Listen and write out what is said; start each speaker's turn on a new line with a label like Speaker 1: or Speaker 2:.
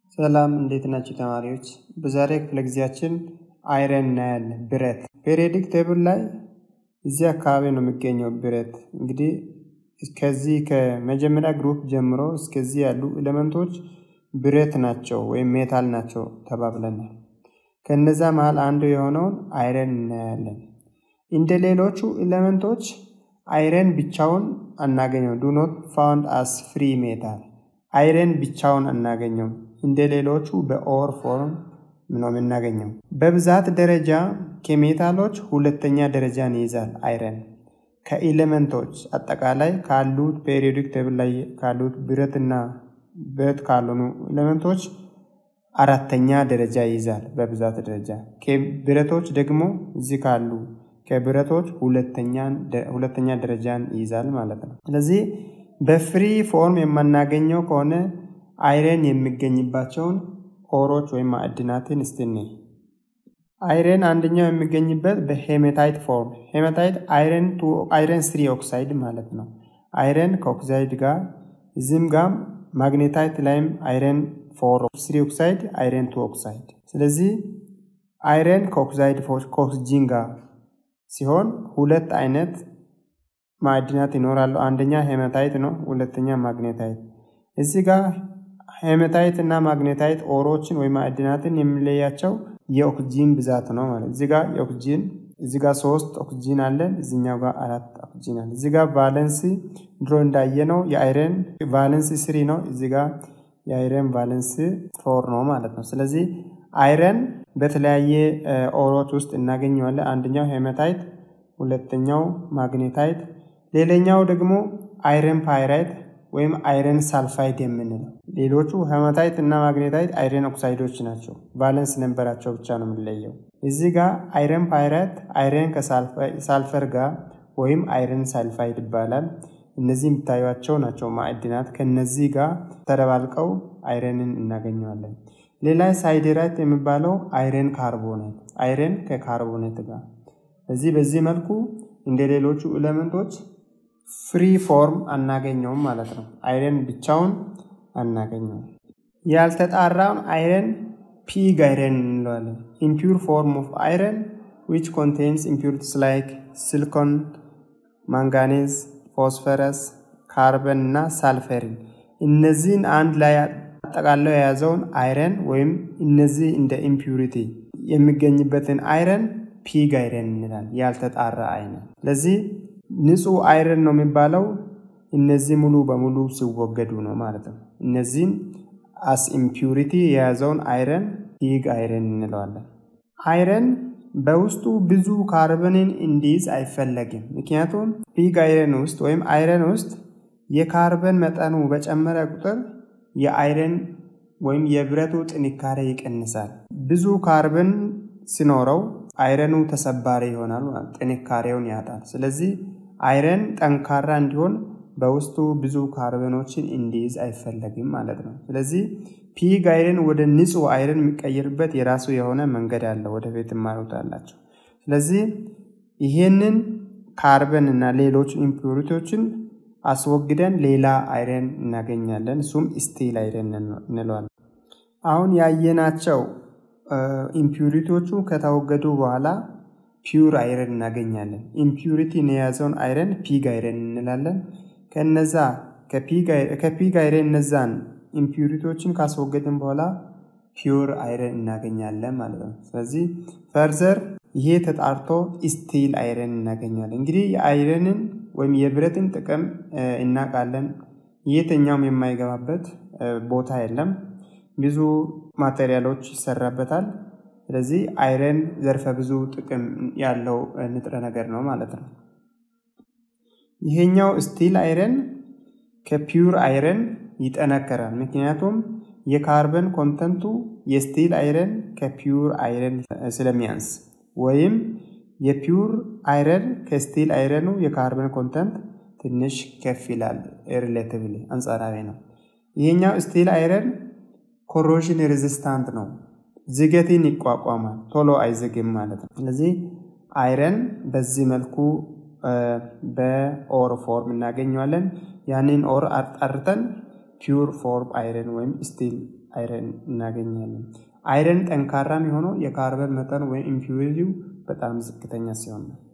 Speaker 1: ሰላም እንዴት ናቸው ተማሪዎች? በዛሬ ክፍለ ጊዜያችን አይረን እናያለን። ብረት ፔሪዮዲክ ቴብል ላይ እዚህ አካባቢ ነው የሚገኘው ብረት። እንግዲህ ከዚህ ከመጀመሪያ ግሩፕ ጀምሮ እስከዚህ ያሉ ኤሌመንቶች ብረት ናቸው ወይም ሜታል ናቸው ተባብለናል። ከነዛ መሃል አንዱ የሆነውን አይረን እናያለን። እንደ ሌሎቹ ኤሌመንቶች አይረን ብቻውን አናገኘው። ዱ ኖት ፋውንድ አስ ፍሪ ሜታል አይረን ብቻውን አናገኘው። እንደ ሌሎቹ በኦር ፎርም ነው የምናገኘው። በብዛት ደረጃ ከሜታሎች ሁለተኛ ደረጃን ይይዛል አይረን። ከኤሌመንቶች አጠቃላይ ካሉት ፔሪዮዲክ ቴብል ላይ ካሉት ብረትና ብረት ካልሆኑ ኤሌመንቶች አራተኛ ደረጃ ይይዛል በብዛት ደረጃ። ብረቶች ደግሞ እዚህ ካሉ ከብረቶች ሁለተኛ ደረጃን ይይዛል ማለት ነው። ስለዚህ በፍሪ ፎርም የማናገኘው ከሆነ አይረን የሚገኝባቸውን ኦሮች ወይም ማዕድናትን እስቲኒ አይረን አንደኛው የሚገኝበት በሄሜታይት ፎርም ሄሜታይት አይረን ቱ አይረን ስሪ ኦክሳይድ ማለት ነው። አይረን ከኦክሳይድ ጋር እዚህም ጋር ማግኔታይት ላይም አይረን ፎር ስሪ ኦክሳይድ አይረን ቱ ኦክሳይድ። ስለዚህ አይረን ከኦክሳይድ ከኦክስጂን ጋር ሲሆን ሁለት አይነት ማዕድናት ይኖራሉ። አንደኛ ሄሜታይት ነው፣ ሁለተኛ ማግኔታይት። እዚህ ጋር ሄሜታይት እና ማግኔታይት ኦሮችን ወይም ማዕድናትን የሚለያቸው የኦክጂን ብዛት ነው ማለት እዚህ ጋር የኦክጂን እዚህ ጋር ሶስት ኦክጂን አለን፣ እዚኛው ጋር አራት ኦክጂን አለ። እዚህ ጋር ቫለንሲ ድሮ እንዳየነው የአይረን ቫለንሲ ስሪ ነው፣ እዚህ ጋር የአይረን ቫለንሲ ፎር ነው ማለት ነው። ስለዚህ አይረን በተለያየ ኦሮች ውስጥ እናገኘዋለን። አንደኛው ሄሜታይት፣ ሁለተኛው ማግኔታይት፣ ሌላኛው ደግሞ አይረን ፓይራይት ወይም አይረን ሳልፋይድ የምንለው። ሌሎቹ ሄማታይት እና ማግኔታይት አይረን ኦክሳይዶች ናቸው። ቫለንስ ነንበራቸው ብቻ ነው የምንለየው። እዚህ ጋር አይረን ፓይራት አይረን ከሳልፈር ጋር ወይም አይረን ሳልፋይድ ይባላል። እነዚህ የሚታዩቸው ናቸው ማዕድናት። ከነዚህ ጋር ተደባልቀው አይረንን እናገኘዋለን። ሌላ ሳይዴራይት የሚባለው አይረን ካርቦኔት አይረን ከካርቦኔት ጋር እዚህ በዚህ መልኩ እንደ ሌሎቹ ኤሌመንቶች ፍሪ ፎርም አናገኘውም ማለት ነው። አይረን ብቻውን አናገኘውም። ያልተጣራውን አይረን ፒግ አይረን እንለዋለን። ኢምፒውር ፎርም ኦፍ አይረን ዊች ኮንቴንስ ኢምፒውሪቲስ ላይክ ሲሊኮን፣ ማንጋኔዝ፣ ፎስፈረስ፣ ካርበን እና ሳልፈሪን እነዚህን አንድ ላይ አጠቃለው የያዘውን አይረን ወይም እነዚህ እንደ ኢምፒውሪቲ የሚገኝበትን አይረን ፒግ አይረን እንላል። ያልተጣራ አይረን ለዚህ ንጹህ አይረን ነው የሚባለው እነዚህ ሙሉ በሙሉ ሲወገዱ ነው ማለት ነው። እነዚህን አስ ኢምፒውሪቲ የያዘውን አይረን ፒግ አይረን እንለዋለን። አይረን በውስጡ ብዙ ካርበንን እንዲይዝ አይፈለግም። ምክንያቱም ፒግ አይረን ውስጥ ወይም አይረን ውስጥ የካርበን መጠኑ በጨመረ ቁጥር የአይረን ወይም የብረቱ ጥንካሬ ይቀንሳል። ብዙ ካርበን ሲኖረው አይረኑ ተሰባሪ ይሆናል፣ ጥንካሬውን ያጣል። ስለዚህ አይረን ጠንካራ እንዲሆን በውስጡ ብዙ ካርበኖችን እንዲይዝ አይፈለግም ማለት ነው። ስለዚህ ፒግ አይረን ወደ ንጹህ አይረን የሚቀየርበት የራሱ የሆነ መንገድ አለ። ወደፊት ትማሩታላቸው። ስለዚህ ይሄንን ካርበን እና ሌሎች ኢምፒውሪቲዎችን አስወግደን ሌላ አይረን እናገኛለን። እሱም ስቲል አይረን እንለዋለን። አሁን ያየናቸው ኢምፒውሪቲዎቹ ከተወገዱ በኋላ ፒውር አይረን እናገኛለን። ኢምፒውሪቲን የያዘውን አይረን ፒግ አይረን እንላለን። ከነዛ ከፒግ አይረን እነዛን ኢምፒውሪቲዎችን ካስወገድን በኋላ ፒውር አይረን እናገኛለን ማለት ነው። ስለዚህ ፈርዘር ይሄ ተጣርቶ ስቲል አይረን እናገኛለን። እንግዲህ የአይረንን ወይም የብረትን ጥቅም እናውቃለን። የትኛውም የማይገባበት ቦታ የለም። ብዙ ማቴሪያሎች ይሰራበታል። ስለዚህ አይረን ዘርፈ ብዙ ጥቅም ያለው ንጥረ ነገር ነው ማለት ነው። ይሄኛው ስቲል አይረን ከፒውር አይረን ይጠነከራል። ምክንያቱም የካርበን ኮንተንቱ የስቲል አይረን ከፒውር አይረን ስለሚያንስ ወይም የፒውር አይረን ከስቲል አይረኑ የካርበን ኮንተንት ትንሽ ከፍ ይላል። ሪሌቲቭሊ አንጻራዊ ነው። ይሄኛው ስቲል አይረን ኮሮዥን ሬዚስታንት ነው። ዝገትን ይቋቋማል። ቶሎ አይዝግም ማለት ነው። ስለዚህ አይረን በዚህ መልኩ በኦር ፎርም እናገኘዋለን። ያንን ኦር አጣርተን ፒውር ፎርም አይረን ወይም ስቲል አይረን እናገኛለን። አይረን ጠንካራ የሚሆነው የካርበን መጠን ወይም ኢምፒውሪቲው በጣም ዝቅተኛ ሲሆን ነው።